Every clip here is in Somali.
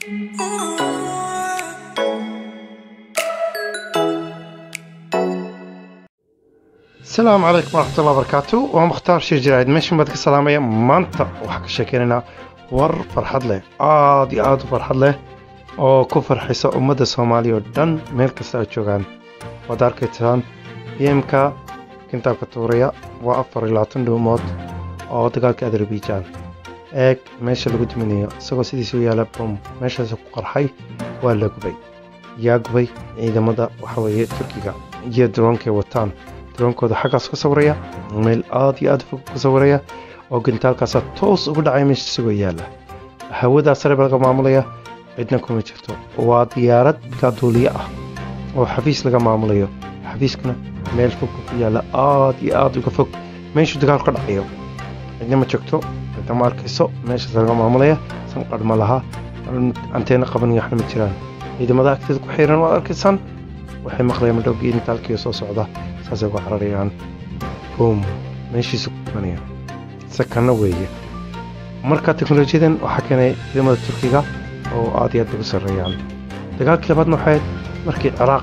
asalaamu calaykum waraxmatullahi wabarakaatu waa mukhtaar shir jaraa'id meeshan baad ka salaamaya maanta waxaan ka sheekeynaynaa war farxad leh aad iyo aad u farxad leh oo ku farxisa ummadda soomaaliya oo dhan meel kasta ay joogaan waad arkaysaan bmka kintaabka tuuraya waa afar iyo labaatan dhuumood oo dagaalka azerbaijan eeg meesha lagu duminayo isagoo sidiisa u yaala bom meeshaas ku qarxay waa la gubay yaa gubay ciidamada waxaweeye turkiga iyo droonkay wataan droonkooda xaggaas ka sawiraya meel aad iyo aad fog ka sawiraya oo gintaalkaasa toos ugu dhacay meesha isagoo yaala hawadaa sare ba laga maamulaya cidna kuma jirto waa diyaarad kaaduuliye ah oo xafiis laga maamulayo xafiiskuna meel fog ku yaala aad iyo aad uga fog meeshuu dagaalku ka dhacayo cidna ma joogto cidna ma arkayso meeshaas laga maamulaya sanqadh ma laha anteena qaban iyo waxna ma jiraan ciidamada agteeda ku xiran waad arkaysaan waxay maqlayaan madhowgii intaalkiiyo soo socda saasay uga cararayaan boom meeshiisu ku dhimanaya sakana weeye marka teknolojiyadan waxaa keenay ciidamada turkiga oo aad iyo aad ugu sarreeyaan dagaalkii labaadna waxay markii ciraaq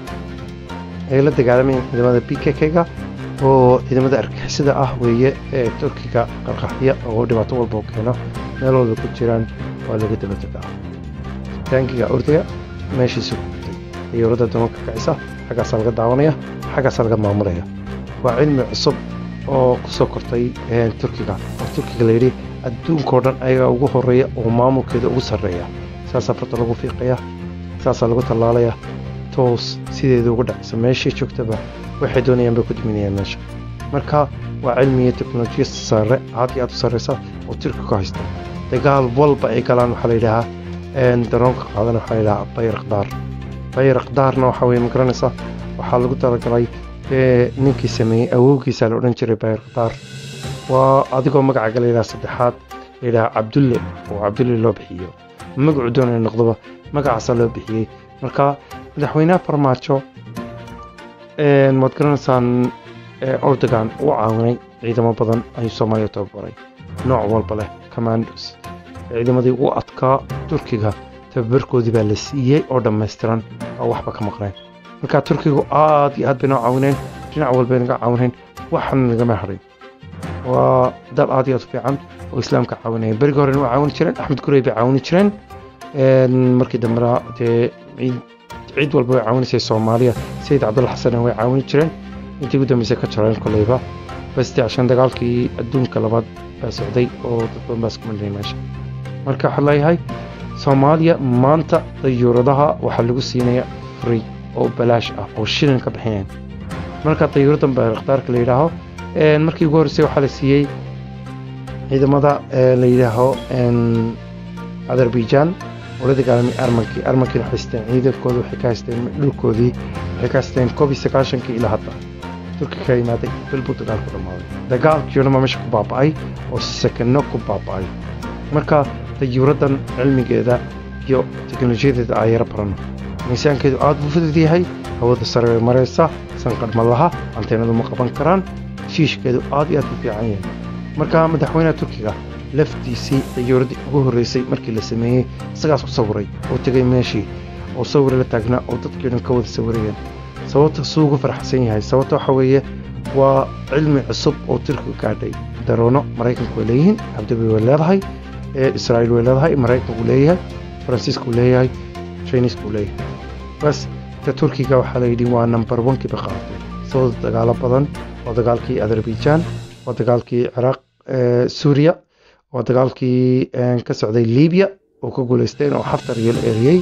ay la dagaalamayeen ciidamada b k k-ga oo ciidamada argixisada ah weeye ee turkiga qarqaxya oo dhibaato walba keeno meel walba ku jiraan waa laga daba degaa taangiga ordaga meeshiisu ku gutay diyaaradda damanka kacisa xaggaasaa laga daawanaya xaggaasaa laga maamulaya waa cilmi cusub oo ku soo kortay turkiga oo turkiga layidhi adduunkao dhan ayagaa ugu horeeya oo maamulkeeda ugu sarreeya saasaa farta lagu fiiqaya saasaa lagu tallaalaya toos sideeda uga dhacaysa meeshii joogtaba waxay doonayaan bay ku duminayaan meesha marka waa cilmiga teknolojiya sare aad iyo aad u sarreysa oo turkiga ku haysta dagaal walba ay galaan waxaa layidhahaa daroonka qaadan waxaa layidhahaa bayraqdaar bayraqdaarna waxaa weye ma garanaysa waxaa lagu talagalay ninkii sameeyey awowgiisa la odhan jiray bayraqdaar waa adigoo magacaga layidhaha saddexaad layidhaha cabdulle oo cabdulle loo bixiyo magacu doonaya noqdoba magacaasaa loo bixiyey marka madaxweynaha farmaajo waad garanaysaan ordogan u caawinay ciidamo badan ayuu soomaaliya tababaray nooc walba leh commandos ciidamadii ugu adkaa turkiga tababarkoodii baa la siiyey oo dhammaystiran oo waxba ka maqneen marka turkigu aad iyo aad bay noo caawineen dhinac walbay naga caawineen waxana nagama harin waa dal aad iyo aad u fiican oo islaamka caawinaya berigii horena waa caawini jireen axmed gurey bay caawini jireen markii dambena dee ciid walba way caawinaysay soomaaliya sayid cabdulla xasanna way caawini jireen intii ugu dambeysay ka jareen koleyba baste cashan dagaalkii adduunka labaad baa socday oo dad badan baa isku milnay meesha marka waxaa leeyahay soomaaliya maanta dayuuradaha waxaa lagu siinaya free oo balaash ah oo shilin ka bixineen marka dayuuradan bayrakdaarka la yidhaaho markii ugu horreysay waxaa la siiyey ciidamada la yidhaaho azerbaijan oo la dagaalamay armankii armankiina waxay haysteen ciidankooda waxay ka haysteen dhulkoodii waxay ka haysteen koob iyo sagaashankii ilaa hadda turki ka yimaaday bil buu dagaalku dhammaaday dagaalkii dhan baa meesha ku baaba'ay oo sakano ku baaba'ay marka dayuuradan cilmigeeda iyo teknolojiyadeeda aa yaro barano miisaankeedu aad buu fudud yahay hawada sare way maraysa sanqadh ma laha anteenadu ma qaban karaan shiishkeedu aad iyo aad u fiican yahay marka madaxweynaha turkiga laftiisii dayuuradii ugu horreysay markii la sameeyey isagaas ku sawiray oo tegay meeshii oo sawir la taagnaa oo dadkii dhan ka wada sawirayeen sababta suu ugu farxsan yahay sababta waxa weeye waa cilmi cusub oo turkiga gaadhay daroono maraykanku way leeyihiin abdabi way leedahay israa'iil way leedahay maraykanku leeyahay faransiisku leeyahay chinisku leeyahay bas ta turkiga waxaa layidhi waa number onkii ba qaadatay sababta dagaalo badan waa dagaalkii azerbaijan waa dagaalkii ciraaq suuriya waa dagaalkii ka socday libiya oo ka guulaysteen oo xaftar iyo la eriyey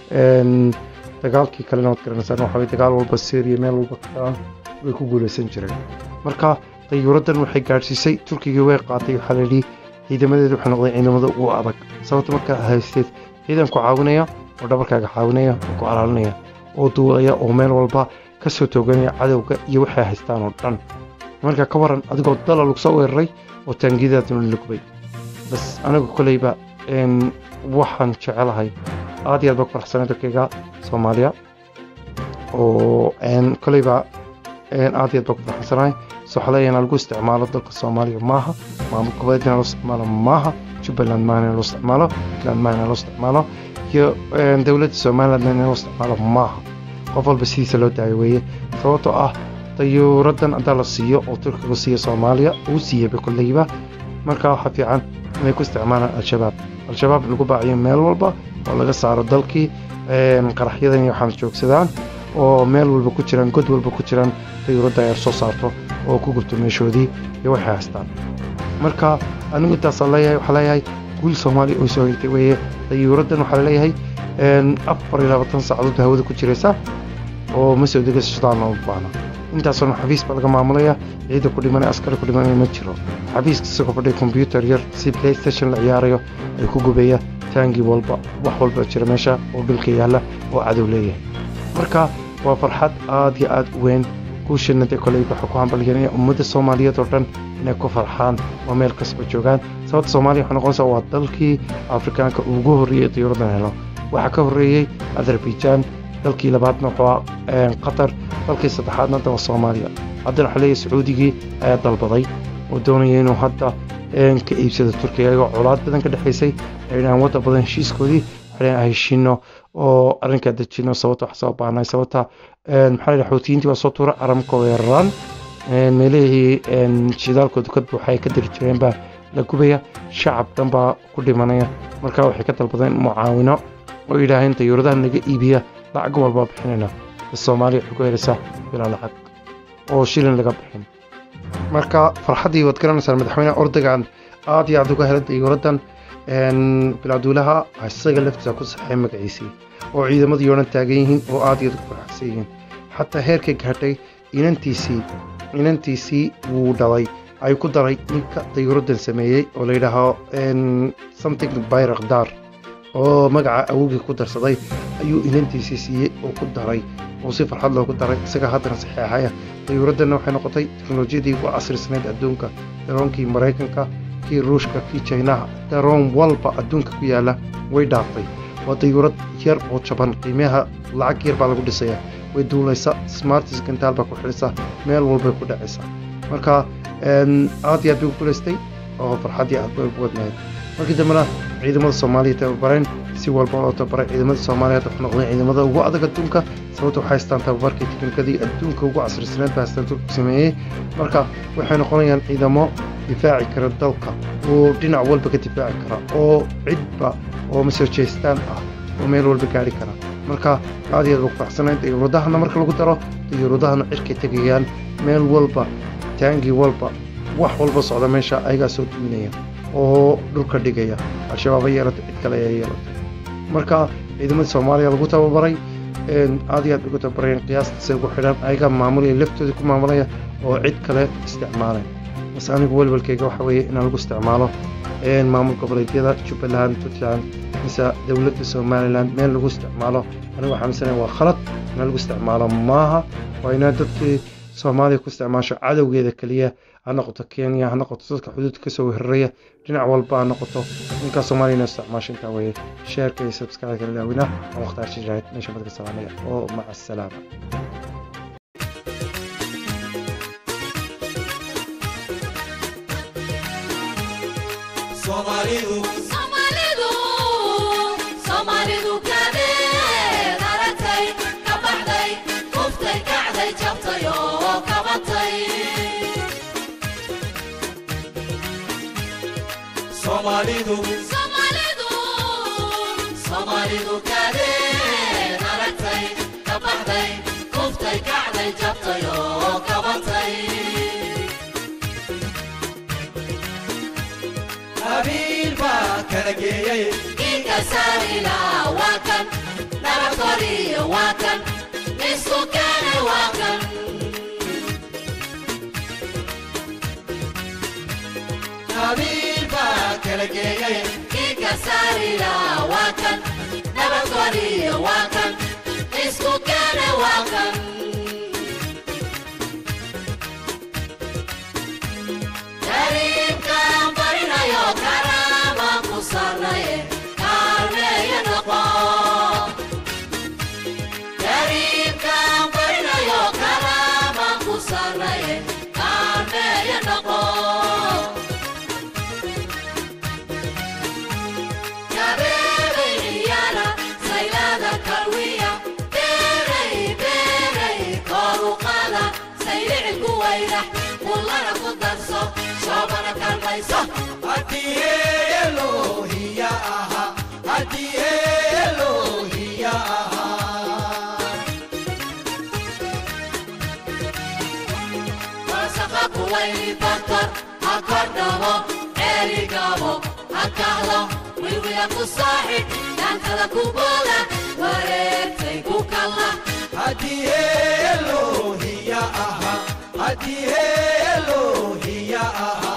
dagaalkii kalena waad garanaysaan waxa dagaal walba syriya meel walba kaaan way ku guulaysan jireen marka dayuuraddan waxay gaadhsiisay turkigii way qaatay waxaa layidhi ciidamadeedu waxay noqdeen ciidamada ugu adag sababta markaa haysteed ciidan ku caawinaya oo dhabarkaaga caawinaya oo ku alaalinaya oo duulaya oo meel walba ka soo tooganaya cadowga iyo waxay haystaan oo dhan marka ka waran adigoo dala lagu soo weeraray oo taangiyadaaduna la gubay bas anigu koleyba waxaan jecelahay aad iyo aad baa ku faraxsanay dalkayga soomaaliya oo koleyba aad iyo aad baa ku faraxsanahay soxleeyana lagu isticmaalo dalka soomaaliya maaha maamul goboleedna loo isticmaalo maaha jubbaland maahna loo isticmaalo puntland maahna loo isticmaalo iyo dowladda somaliland in loo isticmaalo maaha qof walba sidiisa loo daayo weeye sababtoo ah dayuuraddan haddaa la siiyo oo turkigu siiyo soomaaliya uu siiyeyba kolleyba marka waxaa fiican inay ku isticmaalaan al-shabaab al-shabaab lagu baaciyo meel walba oo laga saaro dalkii qaraxyadan iyo waxaan joogsadaan oo meel walba ku jiraan god walba ku jiraan dayuuradda ay soo saarto oo ku gubto meeshoodii iyo waxay haystaan marka anigu intaasaan leeyahay waxaa leeyahay guul soomaaliya oo soo hegtay weeye dayuuraddan waxaa leeyahay afar iyo labaatan saacadood ba hawada ku jiraysa oo ma soo degaysa shidaan looma baahna intaasoo xafiis baa laga maamulaya ciida ku dhimanaya askari ku dhimanaya ma jiro xafiiska isagoo fadhiya kombyuutar yar si playstation la ciyaarayo ay ku gubaya taangii walba wax walba jira meesha oo dhulka yaalla oo cadow leeyahay marka waa farxad aad iyo aad u weyn guushana dee koley waxaa ku hambalyanaya ummadda soomaaliyeed oo dhan inay ku farxaan oo meel kasba joogaan sababta soomaaliya waxay noqonaysaa waa dalkii afrikaanka ugu horreeyey diyuuraddan helo waxaa ka horreeyey azerbaijan dalkii labaadna wuxuu qatar dalkii saddexaadna hadda waa soomaaliya haddana waxaa leeyahay sacuudigii ayaa dalbaday oo doonaya inuu hadda ka iibsado turkiga iyagoo colaad badan ka dhexaysay ay dhahaan wadda badan heshiiskoodii waxay heshiino oo arrinkaa dejino sababta wax soo baanay sababta maxaa la xuutiyiintii waa soo tuura caramka weeraraan meelihii shidaalkooda ka buuxa ay ka diri jireen baa la gubaya shacab dhan baa ku dhimanaya marka waxay ka dalbadeen mucaawino oo yidhaaheen dayuuradaha naga iibiya lacag walbaa bixinayna soomaaliya waxay ku helaysaa bilaa lacag oo shilin laga bixin marka farxaddii waad garanaysaa madaxweyne ordogan aad iyo aad uga helay dayuuraddan bilaaduulaha isaga laftiisa ku saxay magaciisii oo ciidamadii oo dhan taagan yihiin oo aad iyo aad ugu faraxsan yihiin xataa heerkay gaadhay inantiisii inantiisii wuu dhalay ay ku daray ninka dayuuraddan sameeyey oo la yidhaaho something bayrakdar oo magaca awogii ku darsaday ayuu inantiisii siiyey oo ku daray oo si farxad loogu daray isaga haddana saxeexaya dayuuraddanna waxay noqotay teknolojiyadii ugu casrisnayd adduunka daroonkii maraykanka kii ruushka kii jinaha daroon walba adduunka ku yaala way dhaaftay waa dayuurad yar oo jaban qiimaha lacag yar baa lagu dhisaya way duulaysa smartis gantaal baa ku xidhaysa meel walbay ku dhacaysa marka aad iyo aad bay u guulaystay oo farxaddii aad bay ugu wadnayd markii dambena ciidamada soomaaliya tababareen si walba loo tababaray ciidamada soomaaliya hadda noqdeen ciidamada ugu adag adduunka sababta waxay haystaan tababarkii tiknikadii adduunka ugu casrisneed baa haystaan turku sameeyey marka waxay noqonayaan ciidamo difaaci kara dalka oo dhinac walba ka difaaci kara oo cidba oo masoojeestaan ah oo meel walba gaari kara marka aad iyo aad baa ku faraxsanayn dayuuradahana marka lagu daro dayuuradahana cirkay tegayaan meel walba taangii walba wax walba socda meesha ayagaa soo duminaya oo dhulka dhigaya al-shabaab ha yeelato cid kale ayaa yeelatay marka ciidamada soomaaliya lagu tababaray aad iyo aad ugu tababarayeen qiyaastase ugu xidhan ayagaa maamulaya laftooda ku maamulaya oo cid kale isticmaalay bas anigu welwelkayga waxa weeye inaan lagu isticmaalo maamul goboleedyada jubbaland puntland mise dowladda somaliland meel lagu isticmaalo anigu waxaa misanaya waa khalad inaan lagu isticmaalo maaha waa inaan dadkii soomaaliya ku isticmaasho cadowgeeda keliya ha noqoto kenya ha noqoto dadka xuduudka kasoo weeraraya dhinac walba ha noqoto ninkaa soomaaliya inaa isticmaasho intaa weeye sheerka iyo subscribe-ka ilaawina aan wakhtaar shijraahid meesha madka salaamaya oo maca asalaama Somalidu Soomaalidu Soomaalidu kadeed aragtay ka baxday kuftay kacday jabtay oo kabatay Somalidu Soomaalidu Soomaalidu kadeed aragtay ka baxday kuftay kacday jabtay oo kabatay qabiil baa kala geeyay Inka sarila waa kan nabad koriyo waa kan isku keene waa kan qabiil baa kala geeyay Inka sarila waa kan nabad koriyo waa kan isku keene waa kan Kariimkan barinayo karaama ku sarnaye kaalmeeya noqo Kariimkan barinayo karaama ku sarnaye kaalmeeya noqo Kabeebay ciyaara haddii elohiya ahaa haddii elohiya ahaa Wasaqa kuwayni batar hakordhabo erigabo hakahlo wiwiya ku saaxib dhaantada ku booda wareegtay ku kala haddii elohiya ahaa haddii elohiya ahaa